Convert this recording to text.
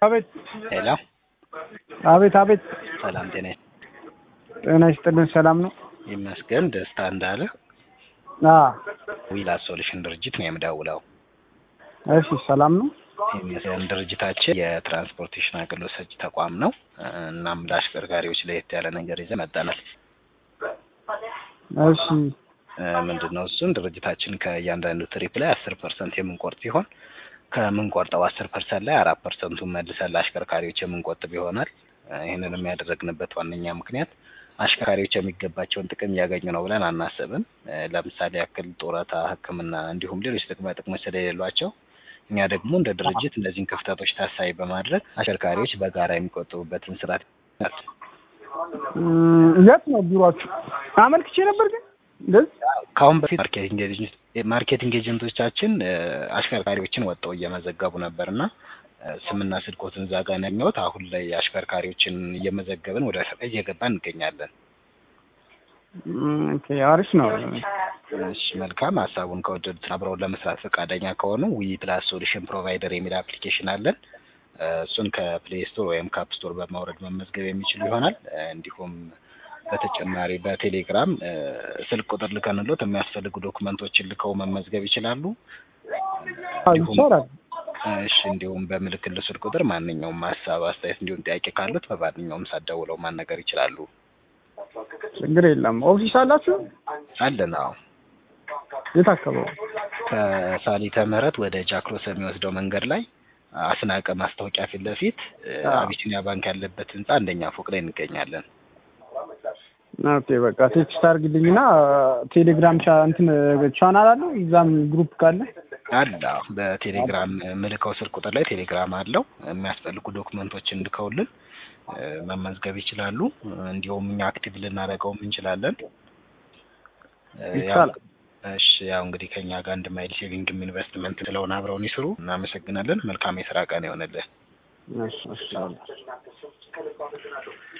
አቤት ሄሎ አቤት አቤት ሰላም ጤና ጤና ይስጥልን። ሰላም ነው? ይመስገን። ደስታ እንዳለ አ ዊላስ ሶሉሽን ድርጅት ነው የምደውለው። እሺ ሰላም ነው? ይመስገን። ድርጅታችን የትራንስፖርቴሽን አገልግሎት ሰጪ ተቋም ነው። እናም ለአሽከርካሪዎች ለየት ያለ ነገር ይዘን መጥተናል። እሺ ምንድን ነው እሱን ድርጅታችን ከእያንዳንዱ ትሪፕ ላይ አስር ፐርሰንት የምንቆርጥ ሲሆን ከምንቆርጠው አስር ፐርሰንት ላይ አራት ፐርሰንቱን መልሰን ለአሽከርካሪዎች የምንቆጥብ ይሆናል። ይህንን የሚያደረግንበት ዋነኛ ምክንያት አሽከርካሪዎች የሚገባቸውን ጥቅም እያገኙ ነው ብለን አናስብም። ለምሳሌ ያክል ጡረታ፣ ሕክምና እንዲሁም ሌሎች ጥቅማ ጥቅሞች ስለሌሏቸው እኛ ደግሞ እንደ ድርጅት እነዚህን ክፍተቶች ታሳቢ በማድረግ አሽከርካሪዎች በጋራ የሚቆጥቡበትን ስርዓት እም፣ የት ነው ቢሮአችሁ? አመልክቼ ነበር ግን እንደዚህ ከአሁን በፊት ማርኬቲንግ ኤጀንት ማርኬቲንግ ኤጀንቶቻችን አሽከርካሪዎችን ወጥተው እየመዘገቡ ነበር እና ስምና ስልኮትን እዛ ጋር ነው ያገኘሁት። አሁን ላይ አሽከርካሪዎችን እየመዘገብን ወደ ስራ እየገባን እንገኛለን። እም፣ ኦኬ አሪፍ ነው። እሺ መልካም። ሀሳቡን ከወደዱት አብረውን ለመስራት ፈቃደኛ ከሆኑ ዊ ፕላስ ሶሉሽን ፕሮቫይደር የሚል አፕሊኬሽን አለን። እሱን ከፕሌይ ስቶር ወይም ካፕ ስቶር በማውረድ መመዝገብ የሚችሉ ይሆናል። እንዲሁም በተጨማሪ በቴሌግራም ስልክ ቁጥር ልከንሎት የሚያስፈልጉ ዶክመንቶችን ልከው መመዝገብ ይችላሉ። እንዲሁም ይቻላል። እሺ እንዲሁም በምልክል ስልክ ቁጥር ማንኛውም ሀሳብ፣ አስተያየት እንዲሁም ጥያቄ ካሉት በማንኛውም ሰዓት ደውለው ማናገር ይችላሉ። ችግር የለም። ኦፊስ አላችሁ? አለን። አዎ የት አካባቢ? ከሳሊተ ምህረት ወደ ጃክሮስ የሚወስደው መንገድ ላይ አስናቀ ማስታወቂያ ፊት ለፊት አቢሲኒያ ባንክ ያለበት ህንጻ አንደኛ ፎቅ ላይ እንገኛለን። ኦኬ በቃ ቴክስት አድርግልኝና ቴሌግራም ቻ እንትን ቻናል አለው እዛም ግሩፕ ካለ አለ አዎ። በቴሌግራም ምልከው ስልክ ቁጥር ላይ ቴሌግራም አለው። የሚያስፈልጉ ዶክመንቶችን ልከውልን መመዝገብ ይችላሉ። እንዲሁም እኛ አክቲቭ ልናደርገውም እንችላለን። ያው ይቻላል። እሺ ያው እንግዲህ ከኛ ጋር አንድ ማይል ሴቪንግም ኢንቨስትመንት ስለሆነ አብረውን ይስሩ። እናመሰግናለን። መልካም የስራ ቀን ይሆንልን። እሺ እሺ